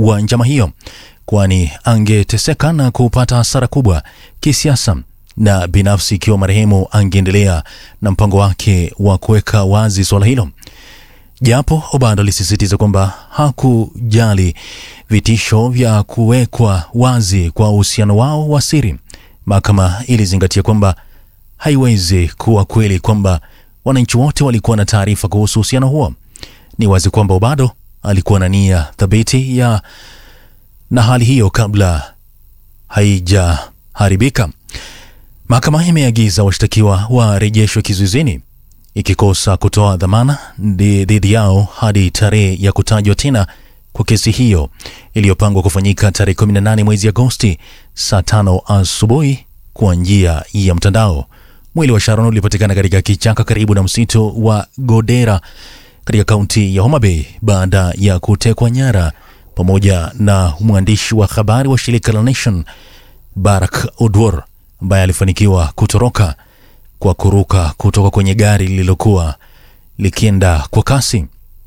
wa njama hiyo, kwani angeteseka na kupata hasara kubwa kisiasa na binafsi ikiwa marehemu angeendelea na mpango wake wa kuweka wazi suala hilo. Japo Obado alisisitiza kwamba hakujali vitisho vya kuwekwa wazi kwa uhusiano wao wa siri, mahakama ilizingatia kwamba haiwezi kuwa kweli kwamba wananchi wote walikuwa na taarifa kuhusu uhusiano huo. Ni wazi kwamba Obado alikuwa na nia thabiti ya na hali hiyo kabla haijaharibika. Mahakama imeagiza washtakiwa warejeshwe kizuizini ikikosa kutoa dhamana dhidi yao hadi tarehe ya kutajwa tena kwa kesi hiyo iliyopangwa kufanyika tarehe 18 mwezi Agosti saa tano asubuhi kwa njia ya mtandao. Mwili wa Sharon ulipatikana katika kichaka karibu na msitu wa Godera katika kaunti ya Homa Bay baada ya kutekwa nyara pamoja na mwandishi wa habari wa shirika la Nation Barak Odwor ambaye alifanikiwa kutoroka kwa kuruka kutoka kwenye gari lililokuwa likienda kwa kasi.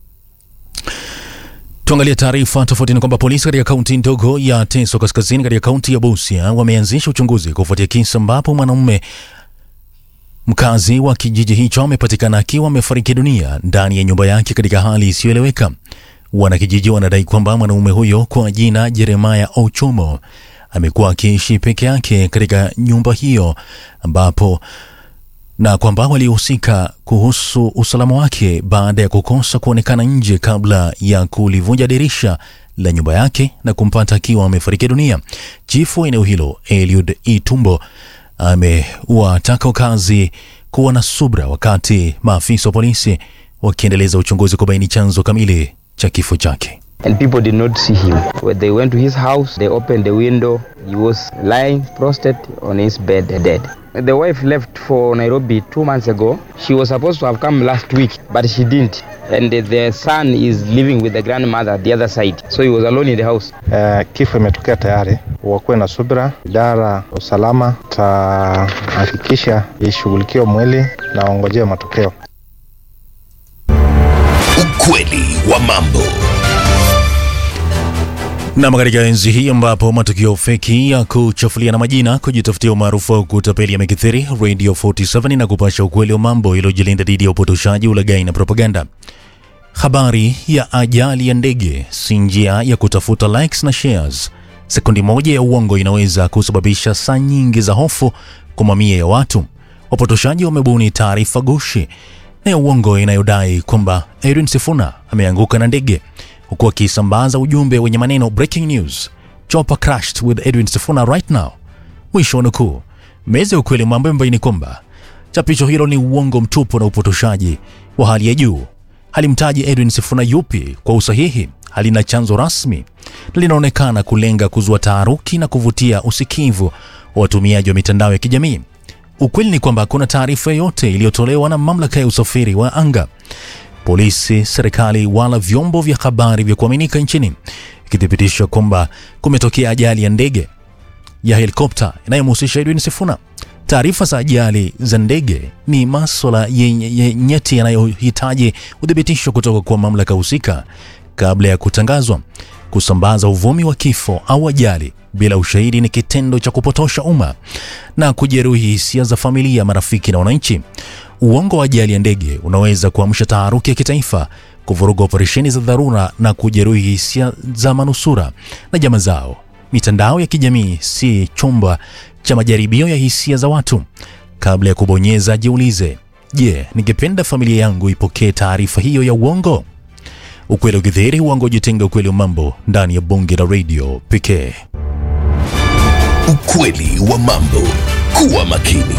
Tuangalie taarifa tofauti. Ni kwamba polisi katika kaunti ndogo ya Teso Kaskazini katika kaunti ya Busia wameanzisha uchunguzi kufuatia kisa ambapo mwanamume mkazi wa kijiji hicho amepatikana akiwa amefariki dunia ndani ya nyumba yake katika hali isiyoeleweka. Wanakijiji wanadai kwamba mwanamume huyo kwa jina Jeremaya Ochomo amekuwa akiishi peke yake katika nyumba hiyo ambapo na kwamba walihusika kuhusu usalama wake baada ya kukosa kuonekana nje kabla ya kulivunja dirisha la nyumba yake na kumpata akiwa amefariki dunia. Chifu wa eneo hilo Eliud Itumbo amewataka wakazi kuwa na subra wakati maafisa wa polisi wakiendeleza uchunguzi kubaini chanzo kamili cha kifo chake. and people did not see him. When they went to his house, they opened the window. He was lying prostrate on his bed, dead. The wife left for Nairobi two months ago. She was supposed to have come last week, but she didn't. And the son is living with the grandmother at the other side. So he was alone in the house. Uh, kifo imetokea tayari, wakuwe na subira. Idara usalama tahakikisha ishughulikiwe mwili na waongojee matokeo. Ukweli wa mambo. Nam, katika enzi hii ambapo matukio feki ya kuchafulia na majina, kujitafutia umaarufu au kutapeli yamekithiri, Radio 47 na kupasha ukweli wa mambo iliyojilinda dhidi ya upotoshaji, ulaghai na propaganda. Habari ya ajali ya ndege si njia ya kutafuta likes na shares. Sekundi moja ya uongo inaweza kusababisha saa nyingi za hofu kwa mamia ya watu. Wapotoshaji wamebuni taarifa gushi na ya uongo inayodai kwamba Edwin Sifuna ameanguka na ndege huku akisambaza ujumbe wenye maneno breaking news, chopper crashed with Edwin Sifuna right now. Mwisho wa nukuu. Meza ya ukweli mambo imebaini kwamba chapisho hilo ni uongo mtupu na upotoshaji wa hali ya juu. Halimtaji Edwin Sifuna yupi kwa usahihi, halina chanzo rasmi na linaonekana kulenga kuzua taharuki na kuvutia usikivu wa watumiaji wa mitandao ya kijamii. Ukweli ni kwamba hakuna taarifa yoyote iliyotolewa na mamlaka ya usafiri wa anga polisi, serikali wala vyombo vya habari vya kuaminika nchini ikithibitisha kwamba kumetokea ajali ya ndege ya helikopta inayomhusisha Edwin Sifuna. Taarifa za ajali za ndege ni maswala yenye nyeti yanayohitaji uthibitisho kutoka kwa mamlaka husika kabla ya kutangazwa. Kusambaza uvumi wa kifo au ajali bila ushahidi ni kitendo cha kupotosha umma na kujeruhi hisia za familia, marafiki na wananchi. Uongo wa ajali ya ndege unaweza kuamsha taharuki ya kitaifa, kuvuruga operesheni za dharura na kujeruhi hisia za manusura na jamaa zao. Mitandao ya kijamii si chumba cha majaribio ya hisia za watu. Kabla ya kubonyeza, jiulize, je, ningependa familia yangu ipokee taarifa hiyo ya uongo? Ukweli ukidhihiri, uongo ujitenga. Ukweli wa mambo ndani ya bonge la radio pekee. Ukweli wa mambo. Kuwa makini.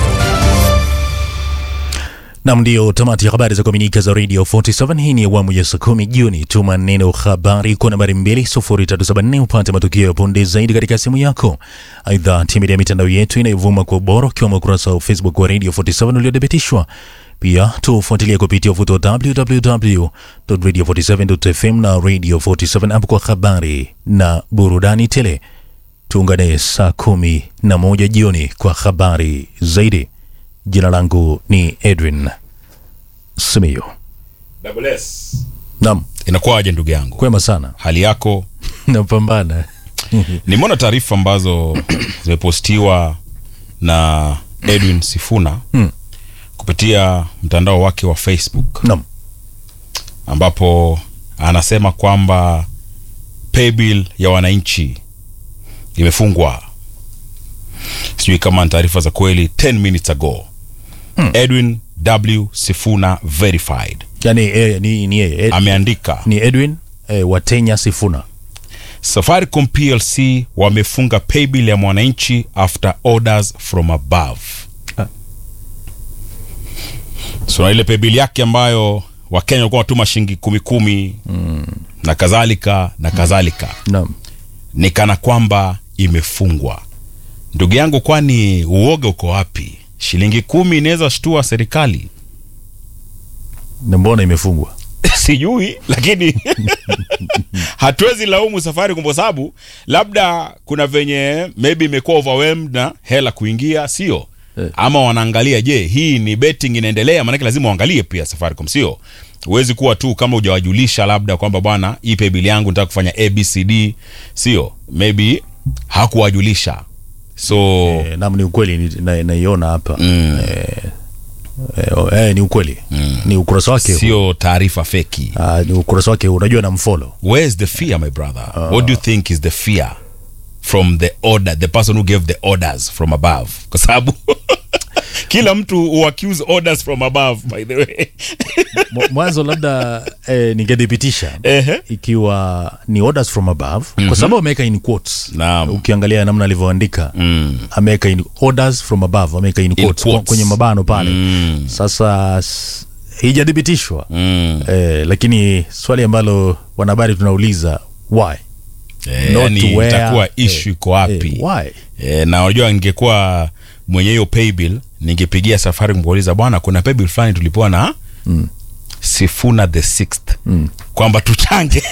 Nam, ndio tamati ya habari za kuaminika za Radio 47. Hii ni awamu ya saa kumi Juni. Tuma neno habari kwa nambari 20374 upate matukio ya punde zaidi katika simu yako. Aidha, tembelea mitandao yetu inayovuma kwa ubora, ukiwemo ukurasa wa Facebook wa Radio 47 uliothibitishwa. Pia tufuatilie kupitia uvuto wa www.radio47.fm na Radio 47 app kwa habari na burudani tele. Tuungane saa kumi na moja jioni kwa habari zaidi. Jina langu ni Edwin Simiyu. Double S. Naam, inakuwaje ndugu yangu kwema sana. hali yako Napambana. nimeona taarifa ambazo zimepostiwa na edwin sifuna Hmm. kupitia mtandao wake wa facebook Naam. ambapo anasema kwamba paybill ya wananchi imefungwa sijui kama ni taarifa za kweli 10 minutes ago edwin w sifuna verified Yaani eh, ni ni yeye Ed, ameandika ni Edwin eh, Watenya Sifuna. safaricom plc wamefunga paybill ya mwananchi after orders from above Ah. so na ile paybill yake ambayo wakenya walikuwa watuma shilingi kumi kumi mm. na kadhalika na kadhalika Naam. ni kana kwamba imefungwa ndugu yangu kwani uoga uko wapi shilingi kumi inaweza shtua serikali Na mbona imefungwa? sijui lakini hatuwezi laumu safari kwa sababu labda kuna venye maybe imekuwa overwhelmed na hela kuingia sio Eh. ama wanaangalia je hii ni betting inaendelea maanake lazima uangalie pia safaricom sio huwezi kuwa tu kama hujawajulisha labda kwamba bwana hii paybill yangu nataka kufanya abcd sio maybe hakuwajulisha so Eh, naam ni ukweli ni- na- naiona hapa. mm, Eh, oh, eh, ni ukweli. Ni ukurasa wake. sio taarifa feki Ah, ni ukurasa wake unajua na mfollow. where's the fear my brother what do you think is the fear from the order the person who gave the orders from above kwa sababu kila mtu who accuse orders from above by the way Mw- Mwanzo labda eh, ningethibitisha Ehe. ikiwa ni orders from above kwa sababu ameweka in quotes. Naam. Ukiangalia namna alivyoandika mm. ameweka in orders from above ameweka in quotes, quotes. kwenye mabano pale Mm. sasa s- haijathibitishwa Mm. eh, lakini swali ambalo wanahabari tunauliza why Eh, Not yani where, itakuwa eh, issue iko wapi eh, why eh, na unajua ningekuwa mwenye hiyo paybill ningepigia safari kuuliza bwana kuna paybill fulani tulipewa na Mm. sifuna the sixth Mm. kwamba tuchange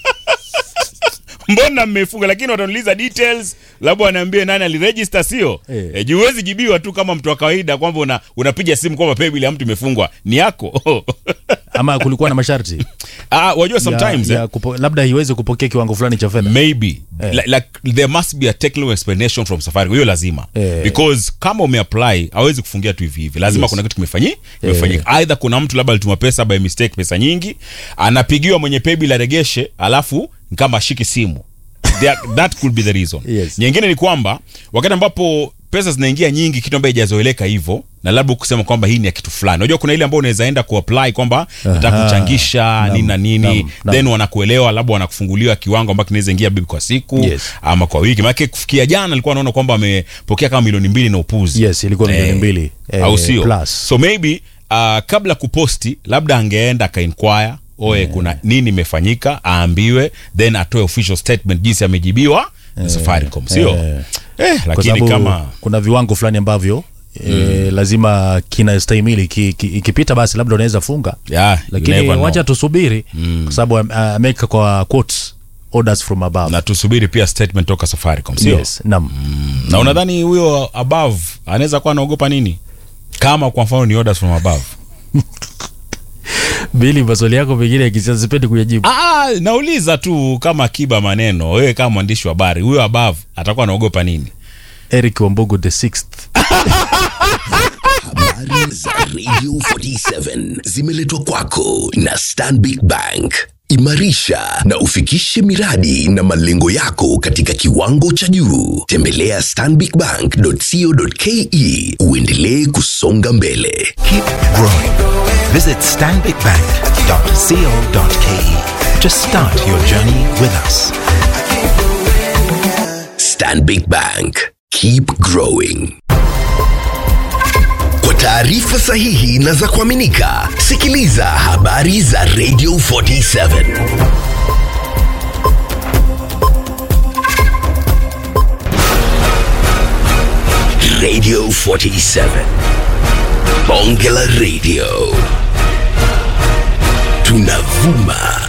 mbona mmefunga lakini wataniuliza details labda wanaambie nani aliregister sio Eh. eh. juu huwezi jibiwa tu kama mtu wa kawaida kwamba una, unapiga simu kwamba paybill ya mtu imefungwa ni yako ama kulikuwa na masharti ah, wajua sometimes ya, eh, ya kupo, labda iweze kupokea kiwango fulani cha fedha maybe like, like there must be a technical explanation from safari hiyo lazima Eh. because kama umeapply hawezi kufungia tu hivi hivi lazima Yes. kuna kitu kimefanyi kimefanyika aidha kuna mtu labda alituma pesa by mistake pesa nyingi anapigiwa mwenye paybill aregeshe alafu ni kama ashiki simu There, that could be the reason Yes. nyingine ni kwamba wakati ambapo pesa zinaingia nyingi kitu ambayo ijazoeleka hivyo na labda kusema kwamba hii ni ya kitu fulani unajua kuna ile ambayo unaweza enda kuapply kwamba nataka Aha. kuchangisha Naam, nini na nini naam, naam. then wanakuelewa labda wanakufunguliwa kiwango ambacho kinaweza ingia bibi kwa siku Yes. ama kwa wiki maanake kufikia jana alikuwa anaona kwamba amepokea kama milioni mbili na upuzi yes ilikuwa milioni Eh, mbili eh, au sio plus so maybe uh, kabla kuposti labda angeenda akainquire oe kuna nini imefanyika aambiwe then atoe official statement jinsi amejibiwa na safaricom sio eh. eh, kwa lakini sababu kama kuna viwango fulani ambavyo E, lazima kinastahimili ki- ki- ikipita basi labda unaweza funga yeah, you lakini never know. wacha tusubiri kwa sababu am- ameweka kwa quotes orders from above na tusubiri pia statement toka safaricom sio yes naam na unadhani huyo above anaweza kuwa anaogopa nini kama kwa mfano ni orders from above bili maswali yako mengine ya kisiasa sipendi kuyajibu Ah, nauliza tu kama kiba maneno wewe kama mwandishi wa habari huyo above atakuwa anaogopa nini eric wambugu the sixth Habari za Radio 47 zimeletwa kwako na Stanbic Bank. Imarisha na ufikishe miradi na malengo yako katika kiwango cha juu. Tembelea stanbicbank.co.ke uendelee kusonga mbele. Keep growing. Visit stanbicbank.co.ke to start your journey with us. Stanbic Bank. Keep growing. Kwa taarifa sahihi na za kuaminika, sikiliza habari za Radio 47. Radio 47. Bonge la Radio. Tunavuma